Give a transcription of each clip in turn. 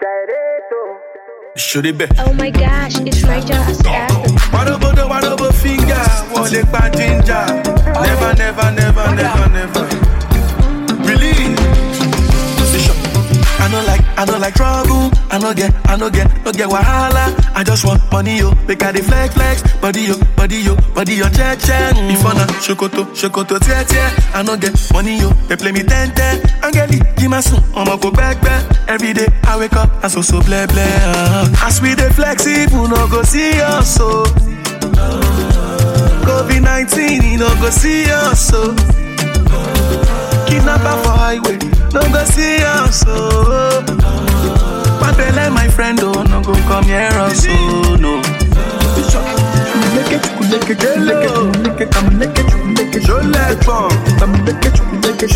Should it be? Oh my gosh, it's Niger Astafel. Wadobodo, wadobo finger, wọlé pa ginger. Never, never, never, never, never. Release. Position. I no like, I no like trouble. I no get, I no get, no get wahala. I just want money yo, make I dey flex flex. Body yo, body yo, body yo, check check. Before na shokoto, shokoto tie tie. I no get money yo, they play me ten ten. Angeli, give my son, I'ma go back back. Every day I wake up, I so so bleh bleh. Uh. As we dey flex, people no go see us so. COVID 19, he no go see us so. Kidnapper for highway, no go see us so. Papele, my friend, oh, no go come here us so, no. Je l'ai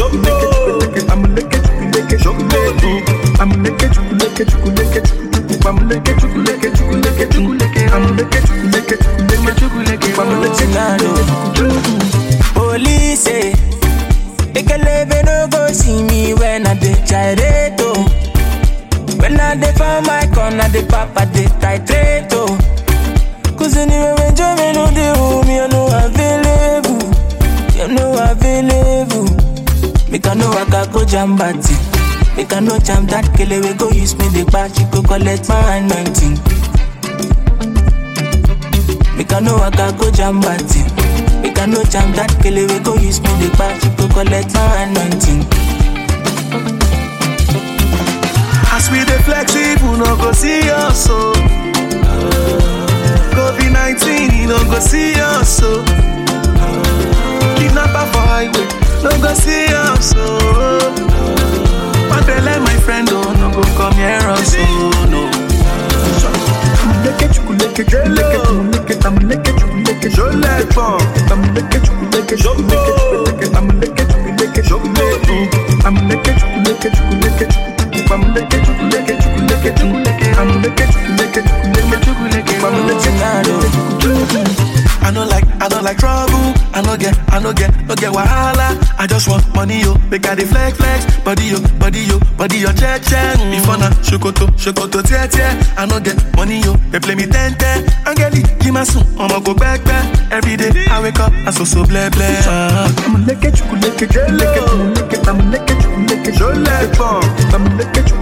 Police say, Ekelebe no go see me when I dey gyrate oh. When I dey for my corner, the papa dey titrate oh. Cause anyway when Joe no dey home, you know available, you know available. Make I know I can go jam party. Make I know jam that kele we go use me the batch, go collect my anointing. Make I know I can go jam party. Make I know jam that kele we go use me the batch, go collect my anointing. As we dey flex, people no go see us so. COVID 19, he no go see us so. Kidnapper for highway, no go see us so. Papele, my friend, oh, no go come here us so, no. Je l'ai pas. I no like, I don't like trouble. I no get, I no get, no get wahala. I just want money yo, make I dey flex flex. Body yo, body yo, body yo, check check. Before na shokoto, shokoto tie tie. I no get money yo, they play me ten ten. Angeli, give my son, I'ma go back back. Every day I wake up, I so so bleh bleh. Uh. Je l'ai pas.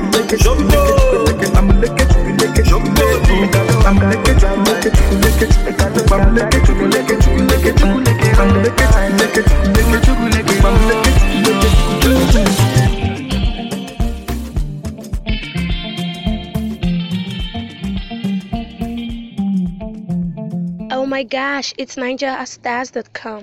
Oh my gosh, it's NigerAstars.com.